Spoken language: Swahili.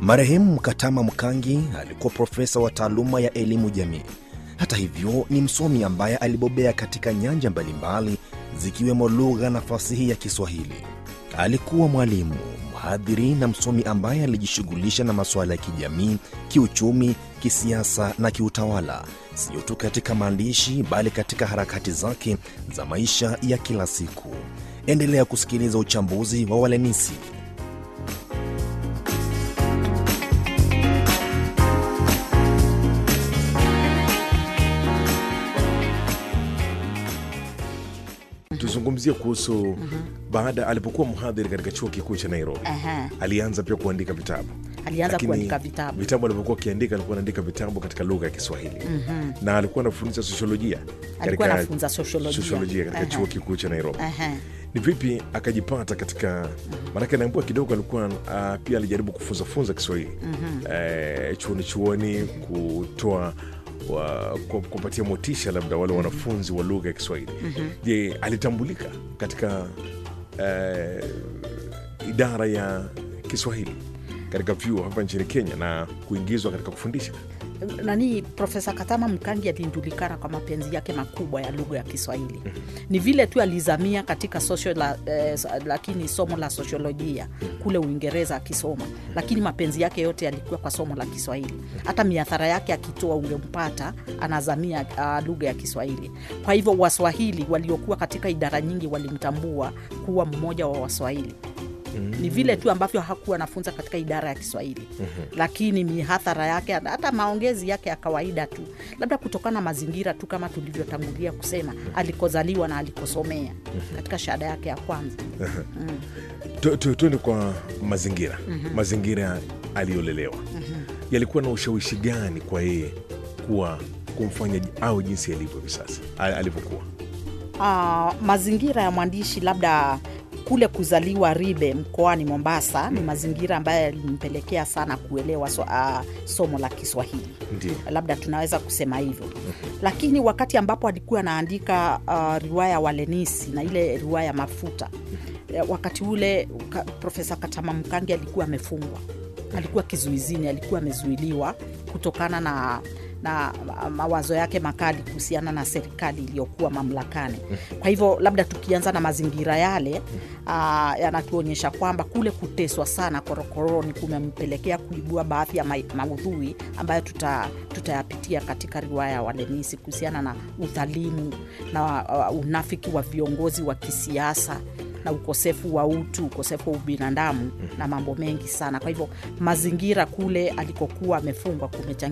Marehemu Katama Mkangi alikuwa profesa wa taaluma ya elimu jamii. Hata hivyo, ni msomi ambaye alibobea katika nyanja mbalimbali zikiwemo lugha na fasihi ya Kiswahili. Alikuwa mwalimu, mhadhiri na msomi ambaye alijishughulisha na masuala ya kijamii, kiuchumi, kisiasa na kiutawala, sio tu katika maandishi bali katika harakati zake za maisha ya kila siku. Endelea kusikiliza uchambuzi wa Walenisi. tuzungumzie kuhusu baada alipokuwa mhadhiri katika chuo kikuu cha Nairobi Aha. alianza pia kuandika vitabu Alianza Lakini kuandika vitabu. vitabu alivyokuwa akiandika alikuwa anaandika vitabu katika lugha ya Kiswahili na alikuwa anafundisha sosiolojia Alikuwa katika- anafunza sosiolojia. sosiolojia katika Aha. chuo kikuu cha Nairobi Aha. ni vipi akajipata katika maanake naambua kidogo alikuwa uh, pia alijaribu kufunzafunza Kiswahili eh, chuoni chuoni kutoa wa, ku- kupatia motisha labda wale wanafunzi wa lugha ya Kiswahili. Je, alitambulika katika eh, idara ya Kiswahili katika vyuo hapa nchini Kenya na kuingizwa katika kufundisha? nani Profesa Katama Mkangi alijulikana kwa mapenzi yake makubwa ya lugha ya Kiswahili. Ni vile tu alizamia katika social la, eh, lakini somo la sosiolojia kule Uingereza akisoma, lakini mapenzi yake yote yalikuwa kwa somo la Kiswahili. Hata miathara yake akitoa ungempata anazamia uh, lugha ya Kiswahili. Kwa hivyo Waswahili waliokuwa katika idara nyingi walimtambua kuwa mmoja wa Waswahili ni vile tu ambavyo hakuwa anafunza katika idara ya Kiswahili lakini mihadhara yake hata maongezi yake ya kawaida tu, labda kutokana na mazingira tu, kama tulivyotangulia kusema, alikozaliwa na alikosomea katika shahada yake ya kwanza. Tu- tu- tuende kwa mazingira mazingira aliyolelewa yalikuwa na ushawishi gani kwa yeye kuwa kumfanya au jinsi alivyo hivi sasa a- alivyokuwa Ah, mazingira ya mwandishi labda kule kuzaliwa Ribe mkoani Mombasa ni mazingira ambayo yalimpelekea sana kuelewa so, ah, somo la Kiswahili ndio labda tunaweza kusema hivyo lakini wakati ambapo alikuwa anaandika uh, riwaya Walenisi na ile riwaya Mafuta eh, wakati ule ka, Profesa Katama Mkangi alikuwa amefungwa, alikuwa kizuizini, alikuwa amezuiliwa kutokana na na ma- mawazo yake makali kuhusiana na serikali iliyokuwa mamlakani. Kwa hivyo labda tukianza na mazingira yale uh, yanatuonyesha kwamba kule kuteswa sana korokoroni kumempelekea kuibua baadhi ya ma- maudhui ambayo tuta, tutayapitia katika riwaya ya Walenisi kuhusiana na udhalimu na uh, unafiki wa viongozi wa kisiasa na ukosefu wa utu, ukosefu wa ubinadamu na mambo mengi sana. Kwa hivyo mazingira kule alikokuwa amefungwa kumechangia